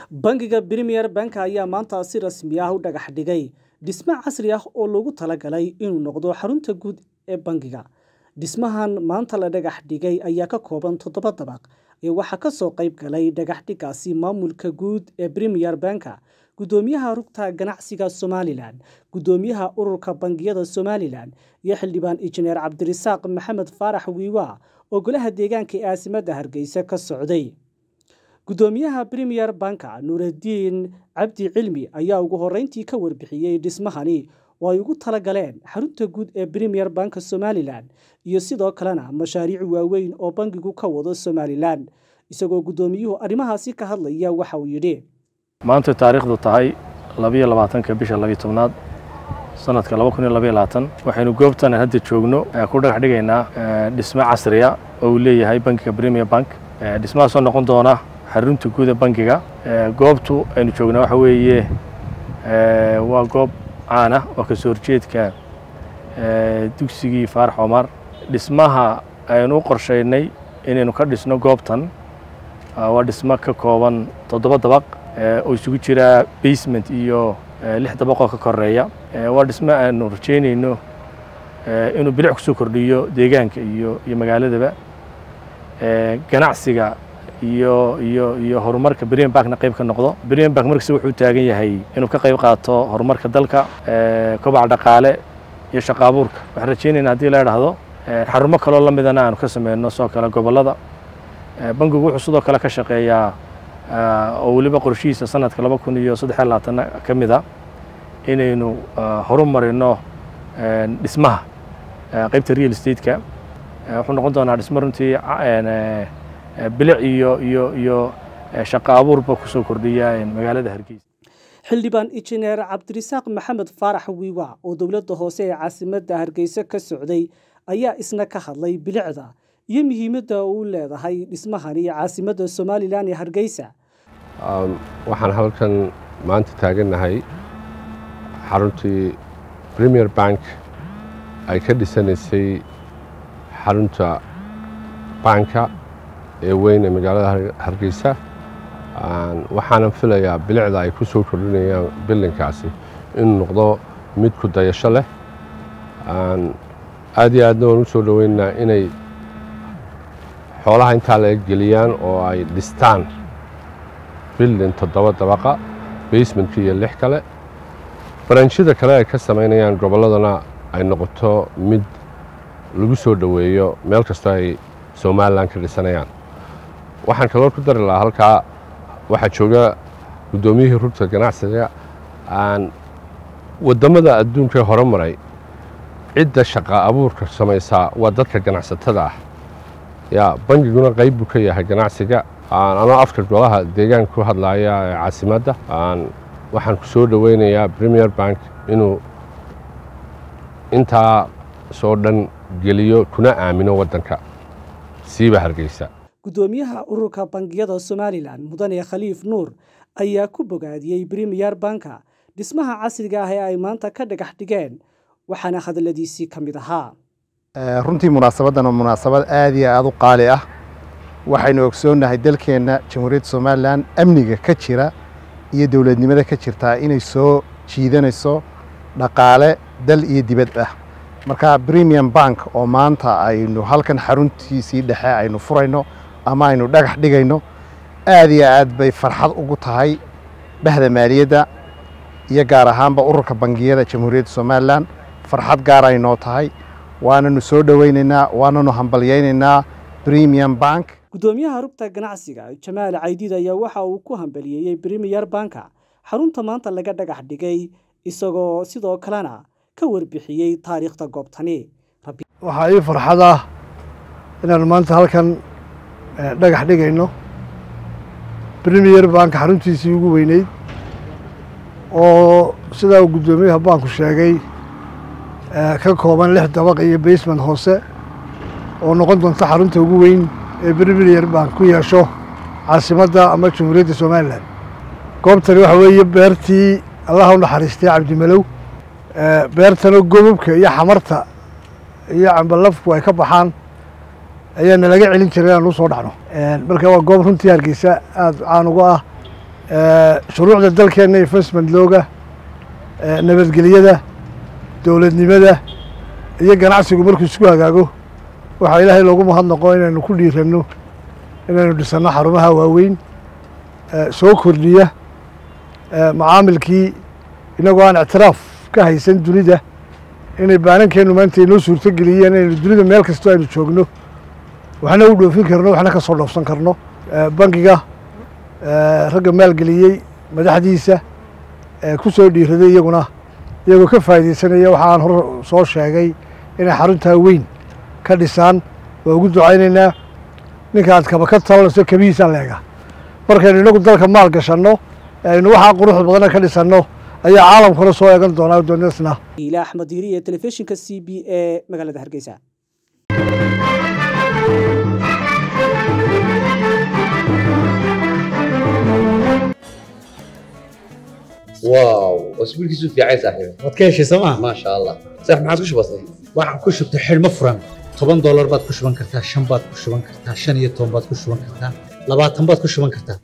bangiga premier bank ayaa maanta si rasmi ah u dhagax dhigay dhisme casri ah oo loogu talagalay inuu noqdo xarunta guud ee bangiga dhismahan maanta la dhagax dhigay ayaa ka kooban toddoba dabaq ee waxaa kasoo qayb galay dhagaxdhigaasi maamulka guud ee premier banka gudoomiyaha rugta ganacsiga somalilan gudoomiyaha ururka bangiyada somalilan iyo xildhibaan injineer cabdirasaaq maxamed faarax wiiwa oo golaha deegaanka ee aasimadda hargeysa ka socday gudoomiyaha premier banka nuuradiin cabdi cilmi ayaa ugu horeyntii ka warbixiyey dhismahani oo ay ugu talagaleen xarunta guud ee premier banka somalilan iyo sidoo kalena mashaariic waaweyn oo bangigu ka wado somalilan isagoo gudoomiyuhu arrimahaasi ka hadlaya waxa uu yidhi maanta taariikhdu tahay labiyo labaatanka bisha labiyo tobnaad sanadka laba kun iyo labayo labaatan waxaynu goobtan hadda joogno ku dhagax dhigaynaa dhisme casriya oo uu leeyahay bankiga premier bank dhismahaasoo noqon doona xarunta guud ee bankiga goobtu aynu joognaa waxa weeye waa goob caan ah oo kasoo horjeedka dugsigii faarax omar dhismaha aynu u qorshaynay inaynu ka dhisno goobtan waa dhismo ka kooban toddoba dabaq oo isugu jira basement iyo lix dabaqoo ka koreeya waa dhismo aanu rajeynayno inuu bilic kusoo kordhiyo deegaanka iyo iyo magaaladaba ganacsiga iyo iyo iyo horumarka brian bankna qayb ka noqdo brian bank markasta wuxuu taagan yahay inuu ka qayb qaato horumarka dalka kobaca dhaqaale iyo shaqa abuurka waxaan rajeynayna haddii la idhaahdo xarumo kaloo la midana aanu ka sameyno soo kale gobollada bankigu wuxuu sidoo kale ka shaqeeyaa oo weliba qorshihiisa sanadka laba kun iyo saddex iyo labaatan ka mid a inaynu horumarino dhismaha qaybta real estate-ka wuxuu noqon doonaa dhismo runtii bilic iyo iyo iyo shaqo abuurba kusoo kordhiya magaalada hargeysa xildhibaan injineer cabdirasaaq maxamed faarax wiiwa oo dowladda hoose ee caasimadda hargeysa ka socday ayaa isna ka hadlay bilicda iyo muhiimadda uu leedahay dhismahani caasimadda somalilan ee hargeysa waxaan halkan maanta taagannahay xaruntii premier bank ay ka dhisanaysay xarunta banka ee weyn ee magaalada hargeysa waxaanan filayaa bilicda ay ku soo kordhinayaan bilinkaasi inuu noqdo mid ku dayasho leh aad iyo aadna waan u soo dhoweynaynaa inay xoolaha intaa laga geliyaan oo ay dhistaan bildin toddoba dabaqa basementka iyo lix kale baranjyada kale ay ka samaynayaan gobolladana ay noqoto mid lagu soo dhoweeyo meel kastoo ay somalilan ka dhisanayaan waxaan kaloo ku dari lahaa halkaa waxaa jooga guddoomiyihii rugta ganacsiga aan waddammada adduunka hore maray cidda shaqa abuurka samaysaa waa dadka ganacsatada ah yaa bangiguna qayb buu ka yahay ganacsiga anoo afka golaha deegaanka ku hadlaaya ee caasimadda waxaan ku soo dhoweynayaa premier bank inuu intaa soo dhan geliyo kuna aamino waddanka siiba hargeysa gudoomiyaha ururka bangiyada somalilan mudane khaliif nuur ayaa ku bogaadiyey premier banka dhismaha casriga ah ee ay maanta ka dhagax dhigeen waxaana hadalladiisii ka mid ahaa runtii munaasabaddan waa munaasabad aad iyo aad u qaali ah waxaynu ogsoonnahay dalkeenna jamhuuriyadda somalilan amniga ka jira iyo dowladnimada ka jirtaa inay soo jiidanayso dhaqaale dal iyo dibad ah marka premium bank oo maanta aynu halkan xaruntiisii dhexe aynu furayno ama aynu dhagax dhigayno aad iyo aad bay farxad ugu tahay dhexda maaliyadda iyo gaar ahaanba ururka bangiyada jamhuuriyadda somalilan farxad gaar ay noo tahay waananu soo dhoweynaynaa waananu hambalyaynaynaa premium bank gudoomiyaha rugta ganacsiga jamaal caydiid ayaa waxa uu ku hambaliyeeyey premier banka xarunta maanta laga dhagax dhigay isagoo sidoo kalena ka warbixiyey taariikhda goobtani waxaa ii farxad ah inaanu maanta halkan dhagax dhigayno premier bank xaruntiisii ugu weyneyd oo sidaa uu guddoomiyaha banku sheegay ka kooban lix dabaq iyo basement hoose oo noqon doonta xarunta ugu weyn ee premier bank ku yeesho caasimadda ama jamhuuriyadda somalilan goobtani waxa weeye beertii allaha u naxariistay cabdimalow beertana gobobka iyo xamarta iyo cambalafku ay ka baxaan ayaana laga celin jiray inaan usoo dhacno marka waa goob runtii hargeysa aada caan uga ah shuruucda dalkeenna investment looga nabadgelyada dowladnimada iyo ganacsigu markuu isku hagaago waxaa ilaahay loogu mahadnaqo inaynu ku dhiiranno inaynu dhisanno xarumaha waaweyn soo kordhiya macaamilkii inagoo aan ictiraaf ka haysan dunida inay baanankeennu maanta inoo suurto geliyeen inaynu dunida meel kastoo aynu joogno waxna u dhoofin karno waxna ka soo dhoofsan karno bangiga ragga maalgeliyey madaxdiisa ku soo dhiiraday iyaguna iyagoo ka faa'iidaysanaya waxa aan hor soo sheegay inay xaruntaa weyn ka dhisaan waa ugu ducaynaynaa ninka aad kaba ka talanayso kabihiisaan leega markaynu inagu dalka maal gashanno aynu waxaa quruxda badana ka dhisanno ayaa caalamkuna soo eegan doonaa doonasna ila axmed diiri ee telefishinka c b e magaalada hargeysa واو اسبوع كيسو في عايز صاحبي waad ka heshay sooma ما شاء الله صح ما عادش بسيط waxaan ku shubtay xidhmo furan toban doolar baad ku shuban kartaa shan baad ku shuban kartaa shan iyo toban baad ku shuban kartaa labaatan baad ku shuban kartaa